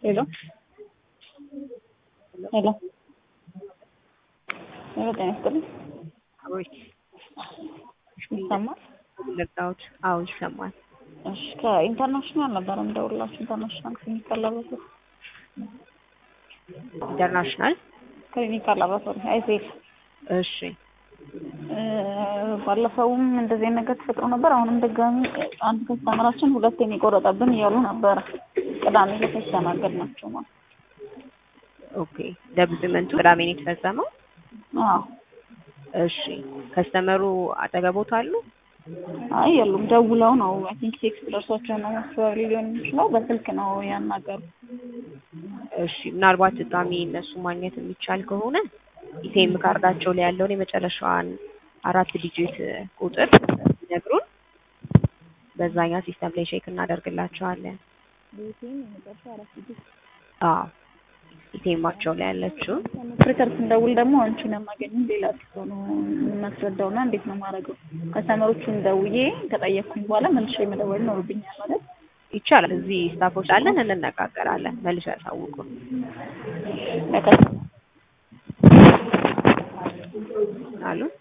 ሄሎ ሄሎ ሄሎ ጤና ይስጥልኝ አቤት ይሰማል? ልርዳዎት? አዎ ይሰማል። እሺ ከኢንተርናሽናል ነበር የምደውልላችሁ ኢንተርናሽናል ክሊኒካል ላቦራቶሪ ኢንተርናሽናል ክሊኒካል ላቦራቶሪ አይሴል እሺ ባለፈውም እንደዚህ አይነት ነገር ተፈጥሮ ነበር። አሁንም ድጋሚ አንድ ከስተመራችን ሁለቴን የቆረጠብን እያሉ ነበረ። ቅዳሜ ዕለት ያስተናገድናቸው ማለት ኦኬ ደብዝመንቱ ቅዳሜ ነው የተፈጸመው። አዎ እሺ ከስተመሩ አጠገቦት አሉ? አይ የሉም። ደውለው ነው አይ ቲንክ ቴክስት ደርሷቸው ነው መስዋዕት ሊሆን የሚችለው በስልክ ነው ያናገሩ። እሺ ምናልባት ድጋሚ እነሱ ማግኘት የሚቻል ከሆነ ኢቴም ካርዳቸው ላይ ያለውን የመጨረሻዋን አራት ዲጂት ቁጥር ይነግሩን፣ በዛኛ ሲስተም ላይ ቼክ እናደርግላቸዋለን። አዎ ኢቴማቸው ላይ ያለችው ፍሪተር ስንደውል ደግሞ አንቺን የማገኘው ሌላ ሰው ነው የማስረዳውና እንዴት ነው የማደርገው? ከስተመሮቹን ደውዬ ከጠየቅኩኝ በኋላ መልሼ መደወል ይኖርብኛል ማለት ይቻላል። እዚህ ስታፎች አለን፣ እንነጋገራለን። መልሶ ያሳውቁን። ለከስተመር አሉ